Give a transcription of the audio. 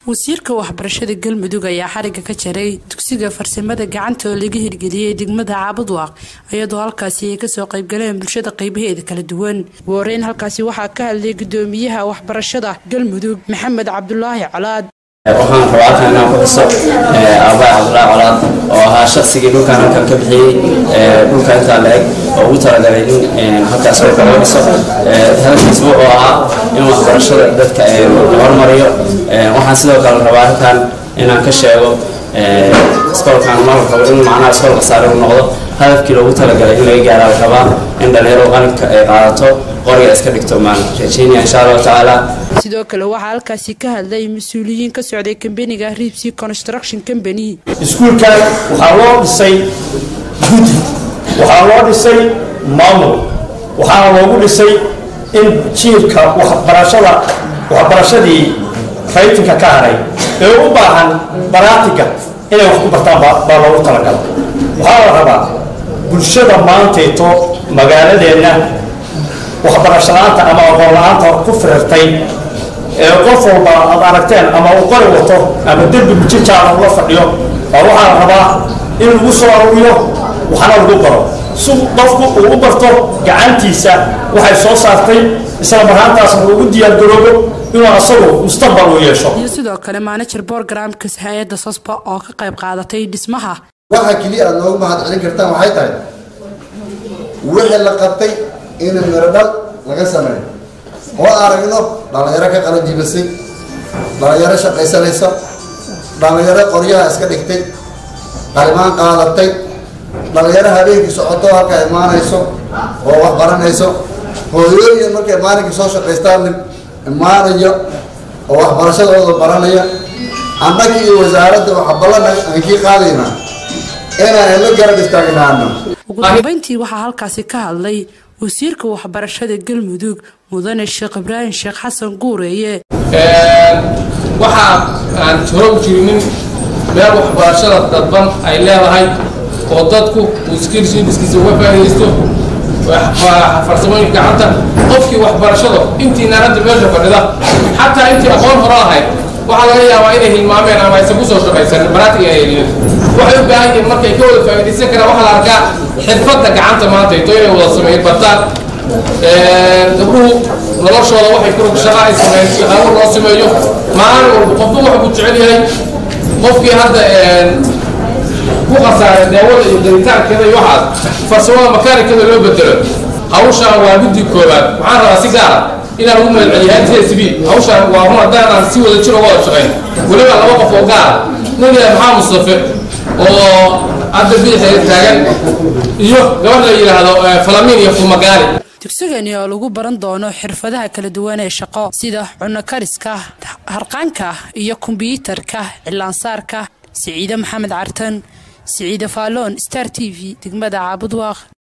wasiirka waxbarashada galmudug ayaa xariga ka jaray dugsiga farsamada gacanta oo laga hirgeliyey degmada caabudwaaq iyadoo halkaasi ay kasoo qaybgaleen bulshada qaybaheeda kala duwan wareyn halkaasi waxaa ka hadlay gudoomiyaha waxbarashada galmudug maxamed cabdulaahi colaad waxaan rabaa inaan ku xuso aabbaay cabdulaahi colaad oo ahaa shaqsigii dhulkan halkan ka bixiyey dhulka intaa la-eg oo ugu talagalay in halkaas oo kala dhiso hadalkiisa wuxuu ahaa in waxbarashada dadka la hormariyo waxaan sidoo kale rabaa halkan inaan ka sheego iskoolkan ma rabo in macnaha iskool khasaare u noqdo hadafkii loogu talagalay in laga gaaraa la rabaa in dhalinyaro qalinka ay qaadato qoriga iska dhigto maan rajeynaya insha allahu tacaala sidoo kale waxaa halkaasi ka hadlay mas-uuliyiin ka socday kambaniga ribsy construction company iskuulkan waxaa loo dhisay guddi waxaa loo dhisay maamul waxaana loogu dhisay in jiirka waxbarashada waxbarashadii raytinka ka haray ee u baahan baraatiga inay wax ku bartaan baa loogu talagala waxaa la rabaa bulshada maantayto magaaladeenna waxbarashalaanta ama aqoon la-aanta ku firartay ee qof walba aad aragteen ama uu qori wato ama derbi mujijaada ula fadhiyo baa waxaa la rabaa in lagu soo aruuriyo waxna lagu baro si qofku uu u barto gacantiisa waxay soo saartay isla marhaantaasna ugu diyaargaroobo inuu asagu mustaqbal u yeesho iyo sidoo kale manager borogramka hay-adda sosba oo ka qayb qaadatay dhismaha waxa keliya aad noogu mahad celin kartaan waxay tahay wixii la qabtay in miro dhal laga sameeyo oo aragno dhalinyaro ka qalan jibisay dhalinyaro shaqaysanaysa dhalinyaro qoryaha iska dhigtay qalimaan qaadatay dhalinyaro habeenkii socoto halka imaanayso oo wax baranayso hooyooyin markay maalinkii soo shaqaystaan imaanaya oo waxbarashadooda baranaya annaga iyo wasaaradda waxa ballan aan kii qaadaynaa inaan la garab istaagnaano ugu dambeyntii waxaa halkaasi ka hadlay wasiirka waxbarashada galmudug mudane sheekh ibraahim sheekh xasan guureeye waxaa aan hore u jirinin meel waxbarashada dadban ay leedahay oo dadku uu skilshidiskiisa uga faa'iidaysto farsamooyinka gacanta qofkii waxbarashada intiina hadda meesha fadhida xataa intii aqoon hore lahayd waxaa laga yaabaa inay hilmaameen ama aysan kusoo shaqaysan baraatiga ay heliyeen waxay u baahan yihiin markay ka wada faa'iidaysan karaan waxaa la arkaa xirfadda gacanta maanta ito inay wada sameeyeen bartaan gabdhuhu noloshooda waxay ku shaqa ay sameeyeen shaqaabo loo sameeyo maalin walba qofba wuxuu ku jecel yahay qofkii hadda ku khasaaray daawada iyo daritaankeeda iyo waxaas farsamada makaanikada loo bedelo hawshaan waa guddi koobaad waxaan rabaa si gaara inaan ugu magaceliyo hsb hawshaan waa run haddaan si wada jir uga wada shaqayn weliba laba qof oo gaara nin yahay maxaa mustafe oo hadda biixeeda taagan iyo gabadh la yidhaahdo falamin iyo fumagaali dugsigani oo lagu baran doono xirfadaha kala duwan ee shaqo sida cunno kariska harqaanka iyo kombyuutarka cilaansaarka siciide maxamed cartan siciide faaloon star t v degmada caabudwaaq